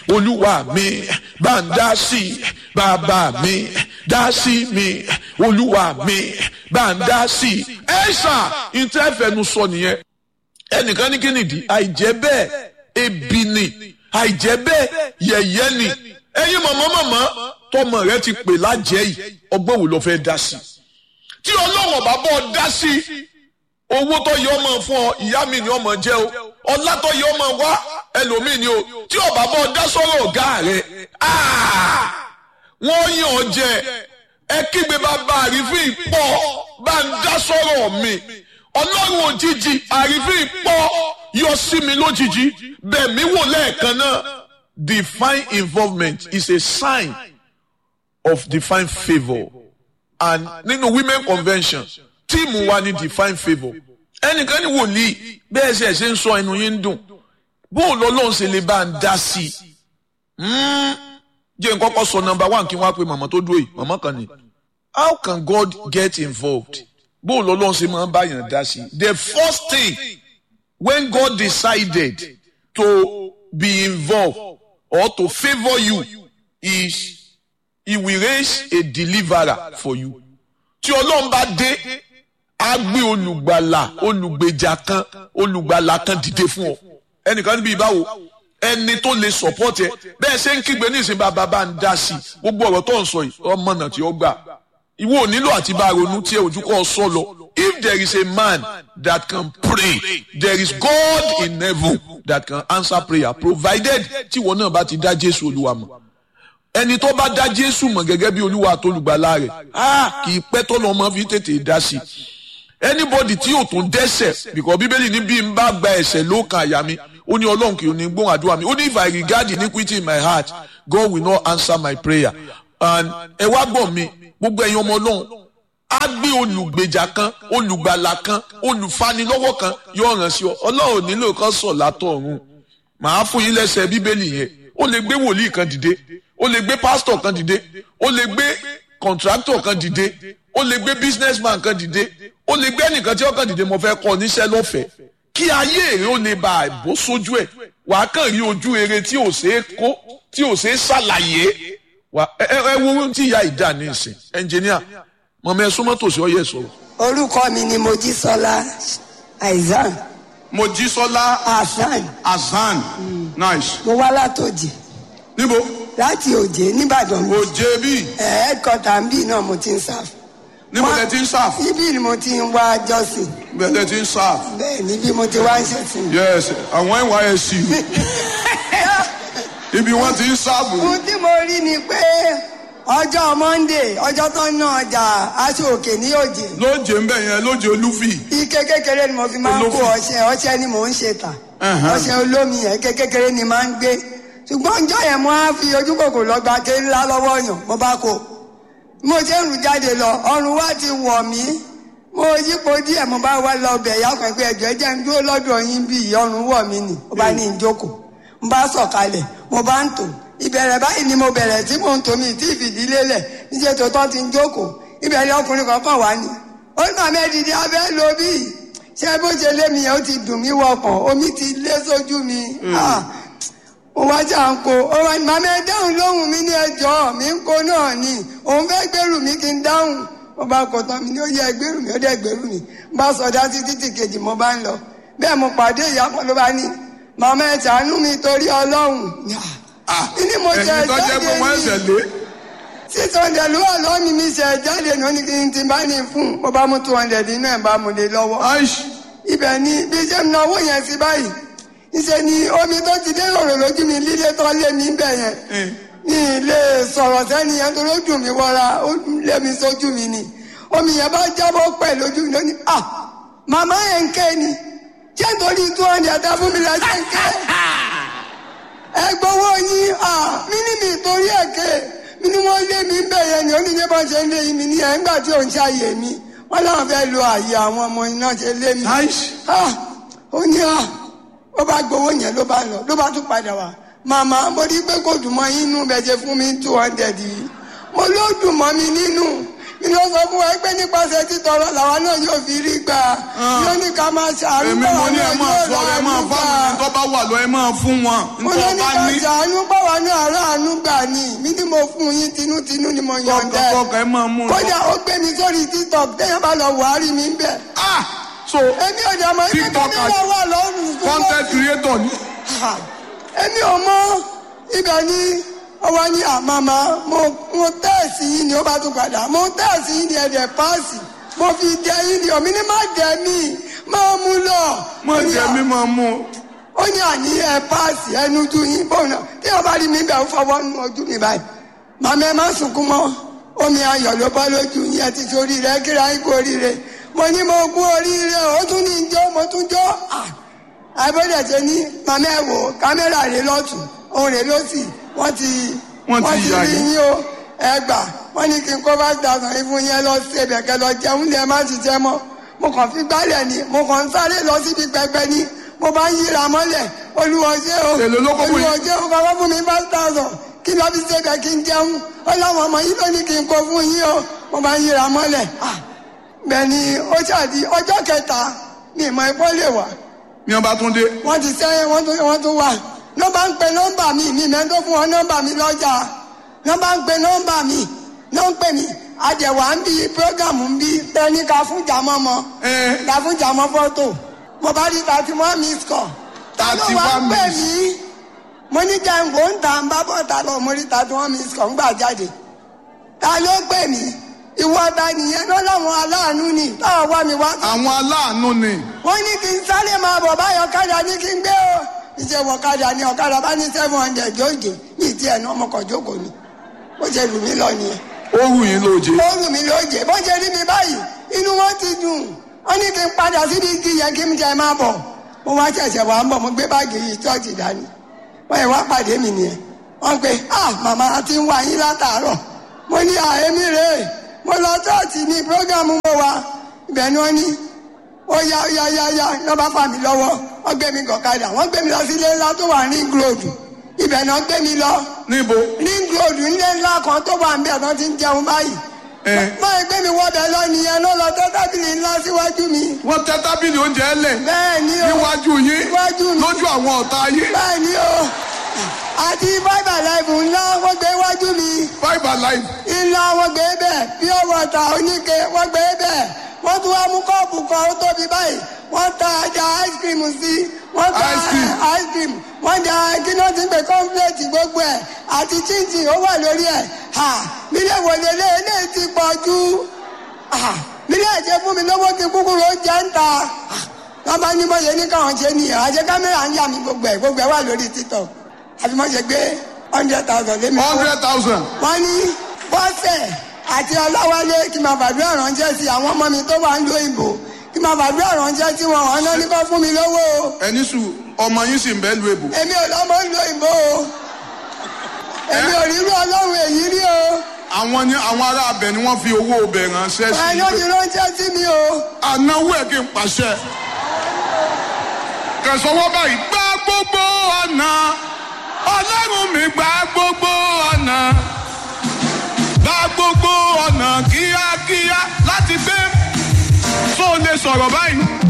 olúwa mi bá ń dá sí i bàbá mi dá sí mi olúwa mi bá ń dá sí i. ẹ ṣá ìtẹ́fẹ̀nu sọ nìyẹn ẹnìkan ní kí nìdí àìjẹ́ bẹ́ẹ̀ ebi ni àìjẹ́ bẹ́ẹ̀ yẹ̀yẹ́ ni ẹ̀yin mọ̀mọ́ mọ̀mọ́ tọmọ rẹ ti pè lájẹ́ yìí ọgbọ́n wo ló fẹ́ dá sí i tí ọlọ́wọ̀n bá bọ́ dá sí i owó tó yẹ ọmọ fún ọ ìyá mi ni ọmọ jẹ o ọlá tó yẹ ọmọ wá ẹlòmíì ni o tí ọba bọ́ dá sọ́rọ̀ ọ̀gá rẹ wọ́n yàn ọ́ jẹ ẹ kígbe bàbá àrífín pọ̀ bá ń dá sọ́rọ̀ mi ọlọ́run òjijì àrífín pọ̀ yọ sí mi lójijì bẹ́ẹ̀ mi wò lẹ́ẹ̀kan náà divine involvement is a sign of divine favour and nínú women convention tíìmù wa ní divine favour ẹnìkan ní wòlíì bẹ́ẹ̀ ṣe ṣe ń sọ ẹnu yín ń dùn bóun lọ́lọ́run ṣe lè bá ń dá sí i jẹ́ n kọ́kọ́ sọ number one kí wọ́n á pe màmá tó dúró yìí màmá kan ní how can God get involved bóun lọ́lọ́run ṣe máa ń bá yàn dá sí i the first thing when God decided to be involved or to favour you is he will raise a deliverer for you tí ọlọ́run bá dé á gbé olùgbàlà olùgbèjà kan olùgbàlà kan dìde fún ọ ẹnìkan níbi ìbáwo ẹni tó lè support ẹ bẹ́ẹ̀ ṣe ń kígbe ní ìsìn bàbá bá ń dá sí i gbogbo ọ̀rọ̀ tó ń sọ yìí ọmọ náà tí ó gbà ìwọ ò nílò àti bá ronú tí ẹ ojú kọ́ ọ sọ lọ if there is a man that can pray there is God in heaven that can answer prayer provided tí ìwọ náà bá ti dá Jésù Olúwa mọ̀ ẹni tó bá dá Jésù mọ̀ gẹ́gẹ́ bí Olúwa àtolùgbàlà rẹ̀ á kì í pẹ́ tó lọ́mọ fi tètè dá sí i anybody tí yóò tún dẹ́ṣẹ̀ because bíbélì ní bí n bá gba ẹ̀ṣẹ̀ ló kan àyà mi ó ní ọlọ́run kì í ní gbóhùn àdúrà mi ó ní if I regard iniquity in my heart God will not answer my prayer and ẹ wá gbọ́ mi gbogbo ẹ̀yin ọmọ ọlọ́run á gbé olùgbèjà kan olùgbàlà kan olùfanilọ́wọ́ kan yóò ràn sí ọ ọlọ́run nílò kan sọ̀ látọ̀ ọ̀run màá fún yín lẹ́sẹ̀ bíbélì yẹn ó lè gbé wòlíì kan dìde ó lè gbé pásítọ̀ kan dìde ó lè gbé kọ̀ǹtráktọ̀ kan dìde ó lè gbé businessman kan dìde ó lè gbé ẹnìkan tí ó kàn dìde mo fẹ́ kọ́ níṣẹ́ lọ́fẹ̀ẹ́ kí ayé èrè ó lè bá àìbó sójú ẹ̀ wà á kàn rí ojú eré tí ò ṣeé kó tí ò ṣeé ṣàlàyé wà ẹ ẹ wo ohun tí ìyá ìdá ní ìsìn ẹnjìníà mọ̀mọ́ ẹ súnmọ́ tòsí ọyẹ sọ̀rọ̀. orúkọ mi ni mojísọlá aizan Mojísọ́lá hasan Hasan nice. mo wá látòjì níbo láti òjé nìbàdàn mi òjé bí ẹ̀ẹ́dkọ́tà ń bì náà mo ti ń sáf níbo lẹ ti ń sáf níbí ni mo ti ń wá jọ́sìn bẹ́ẹ̀ lẹ ti ń sáf bẹ́ẹ̀ níbí mo ti wá ń ṣẹ̀sìn. yes àwọn NYSC ibi wọ́n ti ń sáàbù ohun tí mo rí ni pé ọjọ́ monday ọjọ́ tó ń ná ọjà aṣọ òkè ní òjé lóje ń bẹ̀ yẹn lóje olúfì ike kékeré ni mo fi máa ń kó Olófin. ọṣẹ ọṣẹ ni mò ń ṣe tà Ẹ̀hán. ọṣẹ olómi yẹn ike kékeré ni máa ń gbé ṣùgbọ́n ọjọ́ yẹn mo á fi ojú kòkò lọ gba ké ńlá lọ́wọ́ yàn mo bá kó mo ṣe ń rù jáde lọ ọrùn wa ti wọ̀ mí mo yípo díẹ̀ mo bá wá lọ bẹ̀ yá kan pé ẹjọ́ ẹ jẹ́ ń dúró lọ́dọ̀ yín bí ọrùn wọ̀ mí nì mo bá ní ìjókòó mo bá sọ̀kalẹ̀ mo bá ń tò ìbẹ̀rẹ̀ báyìí ni mo bẹ̀rẹ̀ tí mò ń tò mí tí ìfìdílé lẹ̀ níṣẹ́ tó tọ́ ti ń jókòó ìbẹ̀rẹ̀ ọkùnrin kankan wá ní ó ní màmá ẹ̀dìdì abẹ́ lo bí ṣé bó ṣe lé mi yẹn ó ti dùn mí wọkàn omi ti lé sójú mi Ah, mo wá jà ń kó ó wá ní màmá ẹ dáhùn lóhùn mi ní ẹjọ́ mi ń kó náà ni òun fẹ́ gbèrú mi kí n dáhùn mo bá kọ tán mi ní ó yẹ gbèrú mi ó dẹ̀ gbèrú mi mo bá sọdá sí títì kejì mo bá ń lọ bẹ́ẹ̀ mo pàdé ìyá kan ló bá ní màmá ẹ ṣàánú mi torí ọlọ́run kí ni mo jẹ ẹ̀yin tó jẹ́ pé wọ́n ẹ̀sẹ̀ jáde ní lé six hundred ló wà lọ́wọ́ mi mi ṣe jáde ní oní kí n ti bá ní fún mo bá mú two hundred inú ẹ̀ bá mu lé lọ́wọ́ aish ibẹ̀ ni bí ṣe ń náwó yẹn sí báyìí níṣẹ́ ni omi tó ti dé òrò lójú mi lílé tó lé mi bẹ̀ yẹn ní ilé sọ̀rọ̀ sẹ́ni yẹn tó lójú mi wọra ó lé mi sójú mi ni omi yẹn bá jábọ́ pẹ̀ lójú mi lónìí ah màmá yẹn ń ké ni ṣé nítorí two hundred tá fún mi la ṣe ń ké ẹ gbowó yín ah mí ní mi torí ẹ̀ ké mi ní wọ́n lé mi bẹ̀ yẹn ni oníṣẹ́ bá ṣe ń lé mi ní ẹ̀ ńgbà tí ò ń ṣàyè mi wọ́n láwọn fẹ́ lo àyè àwọn ọmọ iná ṣe lé mi aish ah ó ní à ó bá gbowó yẹn ló bá lọ ló bá tún padà wá màmá mo rí pé kò dùn mọ́ yín nínú bẹ́ẹ̀ ṣe fún mi two hundred yìí mo ló dùn mọ́ mi nínú mi ló sọ fún wa pé nípasẹ̀ títọrọ làwa náà yóò fi rí gbà ló ní ká máa ṣàánú èmi mo ní ẹ máa náà sọ ẹ yóò máa rà fáwọn ẹni tó bá wà lọ ẹ máa fún wọn mo ló nítorí ní bá ká ní ṣàánú báwa náà ráàánú gbà ní mi ni mo fún yín tinútinú ni mo yọ̀ǹda ẹ̀ kọkọ ẹ máa mú un lọ. kódà ó gbé mi sórí tiktok téèyàn bá lọ wàhálì mi ń bẹ̀ ah so èmi ò dẹ̀ mọ̀ ibi tó TikTok ní àti- lọ́wọ́ lọ́rùn tó content creator ni Ha! èmi ò mọ ibẹ̀ ni ọwọ́ ní àmàmà mo mo tẹ́ẹ̀sì yín ni ó bá tún padà mo tẹ́ẹ̀sì yín ni ẹ̀dẹ̀ páàsì mo fi dẹ yín ni òmí ní má dẹ mí máa mú lọ. mo Ó ní jẹ à- mi máa mú un. ó ní àní ẹ páàsì ẹnu ju yín bóun náà tí wọn bá rí mi bẹ̀ ń fọwọ́ nu ojú mi báyìí màmá ẹ má sunkún mọ́ omi ayọ̀ ló bá lójú yín ẹ ti sórí rẹ kíra yín kú oríire mo ní mo kú oríire ó tún ní jó mo tún jó Ah! àbẹ̀dẹ̀ ṣe ní màmá ẹ wò kámẹ́rà rẹ lọ́tún òun rẹ lọ́sì wọ́n ti Wọ́n ti yà rí yín. yín o ẹ gbà wọ́n ní kí n kó five thousand yín fún yín lọ sí ẹbẹ̀ kẹ lọ jẹun ní ẹ má ti jẹ mọ́ mo kàn fi gbálẹ̀ ni mo kàn ń sáré lọ síbi pẹpẹ ni mo bá ń yíra mọ́lẹ̀ olùwọ́jẹ́ o Èló ló kó fún yín? olùwọ́jẹ́ o kọ́kọ́ fún mi five thousand kí lọ́ fi ṣe bẹ̀ kí n jẹun ó láwọn ọmọ yìí ló ní kí n kó fún yín o mo bá ń yíra mọ́lẹ̀ Ah, bẹ́ẹ̀ ni ó ṣàdí ọjọ́ kẹta mi ìmọ̀ ẹ̀kọ́ lè wà ní ọba tún dé wọ́n ti sẹ́yìn wọ́n tún wọ́n tún wà nọ́mbà ń pe nọ́mbà mi mi mẹ́ tó fún wọn nọ́mbà mi lọ́jà nọ́mbà ń pe nọ́mbà mi ló ń pè mí àjẹwà ń bí prógámù ń bí tẹ́ni ká fún jàmọ́ mọ́ ẹ ká fún jàmọ́ fọ́tò mo bá rí thirty one miss call ta ló wá ń 31 pè miss. mí mo ní jẹ́ǹgò ń ta ń bá bọ́ ta lọ mo rí thirty one miss call ń gbà jáde ta ló pè mí ìwọ ta nìyẹn lọ́ láwọn aláàánú ni táwọn wá mi wá àwọn aláàánú ni wọ́n ní kí n sáré máa bọ̀ báyọ̀ ọ̀kadà ní kí n gbé o iṣẹ́ wọ ọ̀kadà ní ọ̀kadà bá ní seven hundred jóòjé ní ìdí ẹ̀ náà ọmọkàn jókòó ni ó ṣe lù mí lọ nìyẹn ó wù yín lóje ó lù mí lóòjé bó ṣe rí mi báyìí inú wọn ti dùn wọ́n ní kí n padà síbi igi yẹn kí n jẹ máa bọ̀ mo wá ṣẹ̀ṣẹ̀ wà ń bọ̀ mo gbé báàgì yìí ṣọ́ọ̀ṣì dání wọ́n yẹ wá pàdé mi nìyẹn wọ́n pe ah màmá a ti ń wá yín látàárọ̀ mo ní àhémí rèé mo lọ ṣọ́ọ̀ṣì ní prógámù mo wà ibẹ̀ ni wọ́n ní ó yá yá yá yá lọ́ bá fà mí lọ́wọ́ wọ́n gbé mi gọ̀kadà wọ́n gbé mi lọ sí ilé ńlá tó wà ní gíròdù ibẹ̀ náà gbé mi lọ níbo ní gíròdù ilé ńlá kan tó wà ń bẹ̀ tó ti ń jẹun báyìí ẹ báyìí gbé mi wọ́bẹ̀ lọ nìyẹn ló lọ tẹ́ tábìlì ńlá síwájú mi wọ́n tẹ́ tábìlì oúnjẹ lẹ̀ bẹ́ẹ̀ ni o níwájú yín Níwájú mi. lójú àwọn ọ̀tá yín bẹ́ẹ̀ ni o àti bábà láìpù ńlá wọ́n gbé wájú mi five alive ńlá wọ́n gbé bẹ́ẹ̀ pure water oníke wọ́n gbé bẹ́ẹ̀ wọ́n tún wá mú kọ́ọ̀pù kan ó tóbi báyìí wọ́n ta ajá ice cream sí wọ́n ta Ice cream. ice cream wọ́n ja kíná ti ń pè kọ́ńpléètì gbogbo ẹ̀ àti chinchin ó wà lórí ẹ̀ ha mílẹ̀ wòlélẹ̀ eléyìí ti pọ̀ jù ha mílẹ̀ ẹ̀jẹ̀ fún mi lọ́wọ́ kí kúkúrú ó jẹ́ ń ta wọ́n bá ní mọ̀yẹ́ ní káwọn ṣe nìyẹn àjẹ kámẹ́rà ń yà mí gbogbo ẹ̀ gbogbo ẹ̀ wà lórí tiktok àfi mọ̀ ṣe gbé hundred thousand lé mi lọ́wọ́ hundred thousand wọ́n ní bọ́sẹ̀ àti ọláwálé kí n máa fàdúrà ránṣẹ́ sí àwọn ọmọ mi tó wà ń lo ìbò kí n máa fàdúrà ránṣẹ́ sí wọn wọn náà ní kó fún mi lówó o ẹni sùn ọmọ yín sì ń bẹ́ lu èbò èmi ò lọ́mọ ń lo ìbò o èmi ò rírú ọlọ́run èyí rí o àwọn ni àwọn ará abẹ ni wọ́n fi owó ọbẹ̀ ránṣẹ́ sí wọn ló ti ránṣẹ́ sí mi o ànáwó ẹ̀ kí n pàṣẹ. kẹsànwọ́ báyìí gbá gbogbo ọ̀nà ọlọ́run mi gbá gbogbo ọ̀nà gbá gbogbo ọ̀nà kíákíá láti gbé tó lè sọ̀rọ̀ báyìí